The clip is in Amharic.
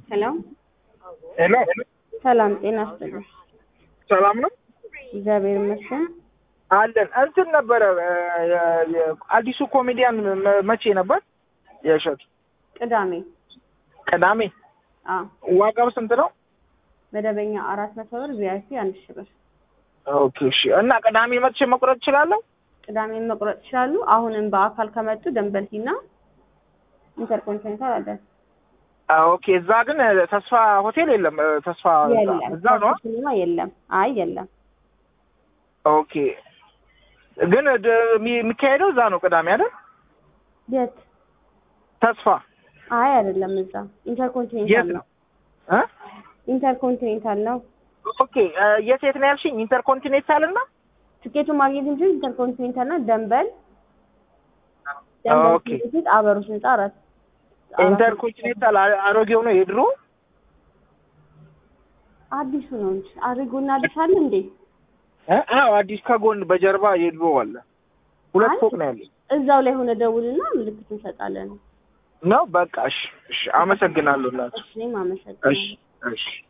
ሄሎ ሄሎ ሰላም ጤና ይስጥልኝ። ሰላም ነው እግዚአብሔር ይመስገን። አለን እንትን ነበረ የ- የ- አዲሱ ኮሜዲያን መ- መቼ ነበር የእሸቱ ቅዳሜ ቅዳሜ አ ዋጋው ስንት ነው መደበኛ አራት መቶ ብር ቪአይፒ አንድ ሺህ ብር። ኦኬ እሺ እና ቅዳሜ መጥቼ መቁረጥ እችላለሁ ቅዳሜን መቁረጥ ይችላሉ። አሁንም በአካል ከመጡ ደንበልቲና ኢንተርኮንቲኔንታል አለ። አ፣ ኦኬ እዛ ግን ተስፋ ሆቴል የለም እ፣ ተስፋ የለም እዛ ነው ሲኒማ የለም። አይ የለም። ኦኬ ግን ድ- የሚ- የሚካሄደው እዛ ነው ቅዳሜ አይደል የት? ተስፋ አይ አይደለም። እዛ ኢንተርኮንቲኔንታል የት ነው። ነው እ? ኢንተርኮንቲኔንታል ነው። ኦኬ እ፣ የት የት ነው ያልሽኝ ኢንተርኮንቲኔንታል እና ትኬቱን ማግኘት እንጂ ኢንተርኮንቲኔንታል እና ደንበል ደንበል ኦኬ። ፊት ለፊት አበሮች ህንጻ አራት አራት- ኢንተርኮንቲኔንታል አ- አሮጌው ነው የድሮ አዲሱ ነው እንጂ አድርጎና አዲስ አለ እንዴ? እ? አዎ አዲስ ከጎን በጀርባ የድሮ አለ ሁለት አይ። ፎቅ ነው ያለው እዛው ላይ ሆነ ደውልና ምልክት እንሰጣለን። ነው በቃ እሺ እሺ አመሰግናለሁ እናት እሺ እኔም አመሰግናለሁ። እሺ እሺ